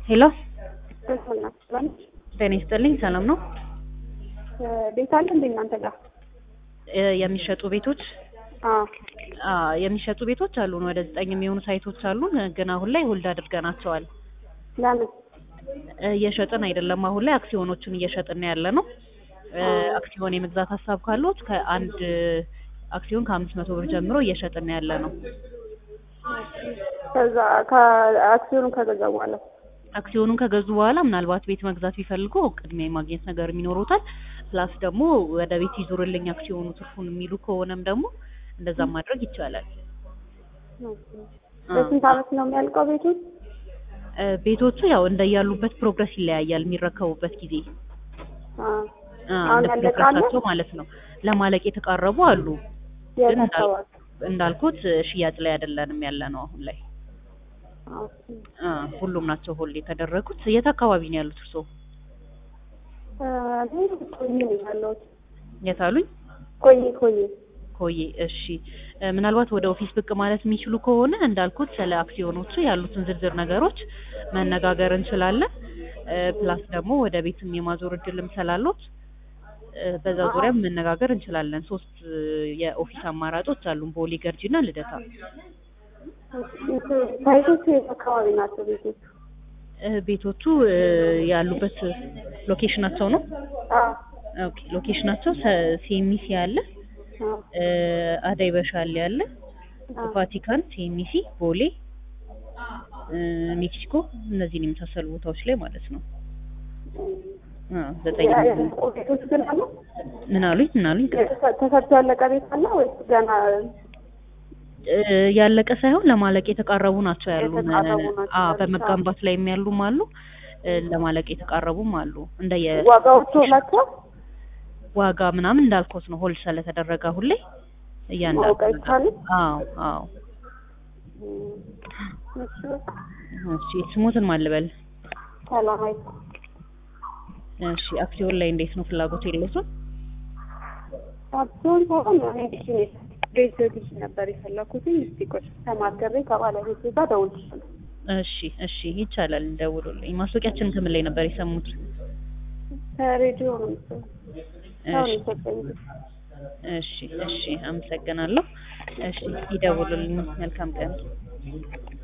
ሄሎ ሰላም ጤና ይስጥልኝ። ሰላም ነው? ቤት አለ እንደ እናንተ ጋር? እ የሚሸጡ ቤቶች አዎ አ የሚሸጡ ቤቶች አሉን። ወደ ዘጠኝ የሚሆኑ ሳይቶች አሉን። ግን አሁን ላይ ሆልድ አድርገናቸዋል። ለምን? እ እየሸጥን አይደለም። አሁን ላይ አክሲዮኖቹን እየሸጥን ያለ ነው። እ አክሲዮን የመግዛት ሀሳብ ካሉት ከአንድ አክሲዮን ከአምስት መቶ ብር ጀምሮ እየሸጥን ያለ ነው። ከዛ ከአክሲዮኑን ከገዛ በኋላ አክሲዮኑን ከገዙ በኋላ ምናልባት ቤት መግዛት ቢፈልጉ ቅድሚያ የማግኘት ነገር ይኖሩታል። ፕላስ ደግሞ ወደ ቤት ይዙርልኝ አክሲዮኑ ትርፉን የሚሉ ከሆነም ደግሞ እንደዛም ማድረግ ይቻላል። በስንት አመት ነው የሚያልቀው ቤቱ? እ ቤቶቹ ያው እንደያሉበት ፕሮግረስ ይለያያል የሚረከቡበት ጊዜ አዎ አ አሁን እንደ ያለቀ አለ? ፕሮግረሳቸው ማለት ነው። ለማለቅ የተቃረቡ አሉ። ግን እንዳል- የታሰባል? እንዳልኩት ሽያጭ ላይ አይደለንም ያለ ነው አሁን ላይ። አዎ አ ሁሉም ናቸው ሆልድ የተደረጉት። የት አካባቢ ነው ያሉት እርስዎ? እኔ ቆይ ነው ያለሁት። የት አሉኝ? ቆይ ቆይ ኮዬ እሺ እ ምናልባት ወደ ኦፊስ ብቅ ማለት የሚችሉ ከሆነ እንዳልኩት ስለ አክሲዮኖቹ ያሉትን ዝርዝር ነገሮች መነጋገር እንችላለን። እ ፕላስ ደግሞ ወደ ቤትም የማዞር እድልም ስላሉት እ በዛ ዙሪያ መነጋገር እንችላለን። ሶስት እ የኦፊስ አማራጮች አሉን፣ ቦሌ፣ ገርጂ እና ልደታ። ሳይቶቹ የት አካባቢ ናቸው ቤቶቹ? እ ቤቶቹ እ ያሉበት ሎኬሽናቸው ነው። አዎ ኦኬ ሎኬሽናቸው ሰ- ሴሚሲ አለ፣ አዎ እ አዳይ በሻሌ አለ፣ አዎ ቫቲካን፣ ሴሚሲ፣ ቦሌ፣ እ ሜክሲኮ እነዚህን የመሳሰሉ ቦታዎች ላይ ማለት ነው። አ ዘጠኝ ያ- ያለቁ ቤቶች ግን አሉ? ምን አሉኝ ምን አሉኝ የተሰ- ተሰርቶ ያለቀ ቤት አለ ወይስ ገና እ ያለቀ ሳይሆን ለማለቅ የተቃረቡ ናቸው ያሉን። የተቃረቡ ናቸው አ ያሉት። በመገንባት ላይ ያሉም አሉ፣ እ ለማለቅ የተቃረቡም አሉ። እንደየ ዋጋዎቹ ናቸው? ዋጋ ምናምን እንዳልኮት ነው ሆልድ ስለተደረገ አሁን ላይ እያንዳንዱ ማወቅ ነገር አይቻልም? አዎ አዎ እሺ እሺ ስሙትን ማን ልበል? ሰላማዊት እሺ አክሲዮን ላይ እንዴት ነው ፍላጎት የለውም? አብሶን ሆኖ እኔ ቢዝነስ ቤት ግዢ ነበር የፈለኩት። እስቲ ቆይ ተማከሬ ከባለቤቴ ጋር እደውልልሻለሁ። እሺ እሺ ይቻላል፣ ደውሉልኝ። ማስታወቂያችንን ከምን ላይ ነበር የሰሙት? ከሬዲዮ ነው መሰለኝ። ሰው ነው እሺ የሰጠኝ። እሺ እሺ አመሰግናለሁ። እሺ ይደውሉልኝ። መልካም ቀን